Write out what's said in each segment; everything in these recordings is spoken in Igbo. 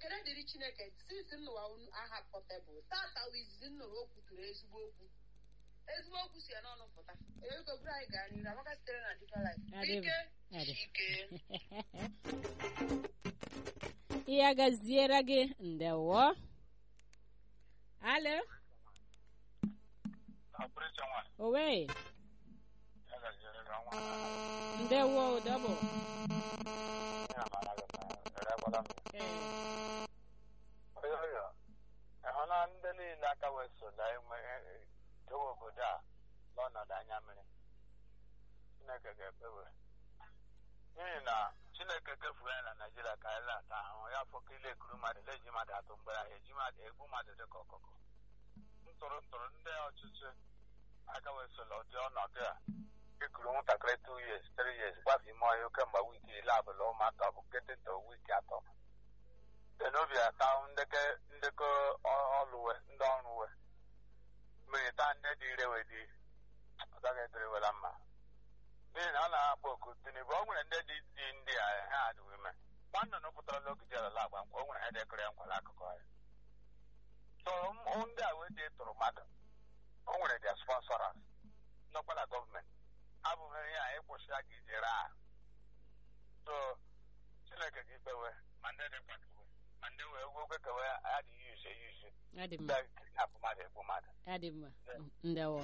ekele dịrị chineke sinsi nnụwa unu aha pọtebụl tata wizizi nnụrụ o kwuturu ezigbo okwu ezigbo okwu si ya n'ọnụ pụta ego buru anyị gaa n'iru amaka sitere na Deeper Life Adị m. ike Adị. ike ya gaziere gị ndewo alo Ọpụrụcha nwa owe ya gaziere gị ọnwa ndewo dọbụ ya mara gị na erekwala m oyo oyo ịhụna ndị niile aka wee sola enwe dowe obodo a n'ọnọdụ anya mmiri Chineke ga-ekpewe n'ihi na Chineke kefuru anyị na Naịjirịa ka anyị na-ata ahụhụ ya fọka ile ekuru mmadụ leji mmadụ atụ mgbere ahụ eji mmadụ egbu mmadụ dị ka ọkụkọ ntụrụ ntụrụ ndị ọchịchị aka wee sola ụdị ọnọdụ a ekuru nwatakịrị 2 years 3 years gbafe ime ọhịa kemgbe wiiki ile abụla ụmụaka bụ ketịta wiiki atọ n'obi ata ndekọ ndekọ ọlụwe ndị ọrụwe mmiri taa ndị dị ire wee dị ọ gaghị edorewela mma n'ihi na ọ na-akpọ oku tinubu o nwere ndị dị dị ndị a ha adịghị ime nwanne pụtara n'ogige alala agba nkwa o nwere ha dekọrọ ya nkwala akụkọ ya so m- ndị a wee dị tụrụ mmadụ o nwere dia sponsọras nọkwala gọọmenti abụghị ihe a ịkwụsị a ga ijere a so chineke gị kpewe ma ndị dị kwadowe ma ndị wee ogwogwe kewe adịghị yuzi eyuzi adị ndị mma kidnap mmadụ egbu mmadụ adị mma ndewo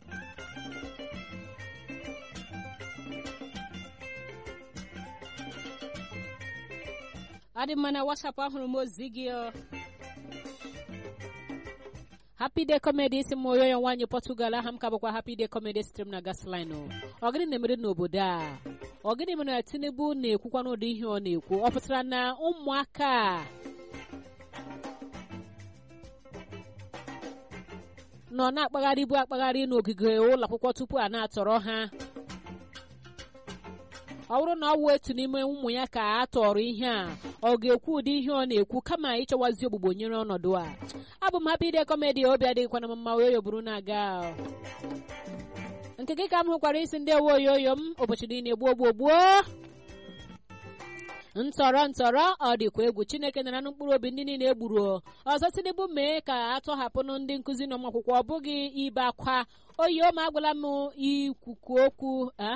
adị mma na whatsapp ahụrụ m ozi gị ọ happy day comedy isi m oyoyo nwaanyị portugal aha m ka bụkwa happy day comedy sitere m na gasline ọ gịnị na-emere n'obodo a ọ gịnị mere na tinubu na-ekwukwa n'ụdị ihe ọ na-ekwu ọ pụtara na ụmụaka a nọ na-akpagharịbu akpagharị n'ogige ụlọ akwụkwọ tupu a na-atọrọ ha ọ bụrụ na ọ wụ etu n'ime ụmụ ya ka a tọrọ ihe a ọ ga-ekwu ụdị ihe ọ na-ekwu kama ịchọwazi ogbugbo nyere ọnọdụ a abụ m happy day comedy obi adịghịkwana m mma wee yoburu na-aga nke gị ka m hụkwara isi ndị ewe oyoyo m ụbọchị niile gbuo gbuo gbuo ntọrọ ntọrọ ọ dịkwa egwu chineke nara na mkpụrụ obi ndị niile egburu ọzọ tinubu mee ka atọhapụnụ ndị nkụzi na ụmụakwụkwọ ọ bụghị ibe akwa oyi ma agwala m ikwukwu okwu a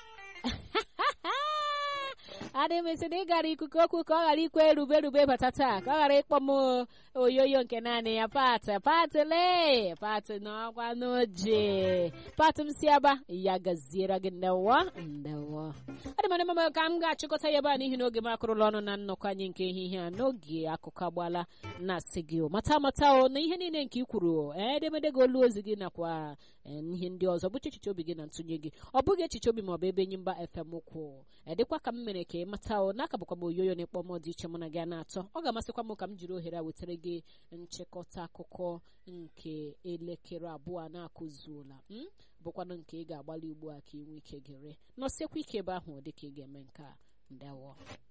adị m esi na ị gara ikuku okwu ka ọ ghara ikwe rube rube bata taa ka ọ ghara ịkpọ m oyoyo nke naanị ya pat patịle patị n'ọkwa n'oje patị m si aba ya gaziere gị ndewo ndewo adị m adị mma ka m ga-achịkọta ya ebe a n'ihi na oge m akụrụla ọnụ na nnọkọ anyị nke ehihie a n'oge akụkọ agbala na-asị gị o mata mata o na ihe niile nke i kwuru ee edemede gị olu ozi gị nakwa ee, ihe ndị ọzọ bụcha echiche obi gị na ntụnye gị ọ bụghị echiche obi maọbụ ebe enyi mba fm kwụ edịkwa ka m mere ka ị mata o n'aka bụkwa m oyoyo na ịkpọ m dị iche mụ na gị a na-atọ ọ ga-amasịkwa m ka m jiri ohere a wetara gị nchịkọta akụkọ nke elekere abụọ na-akụzuola m bụkwanụ nke ị ga-agbalị ugbu a ka ị nwee ike gere nọsiekwa ike ebe ahụ dịka ị ga-eme nke a ndewo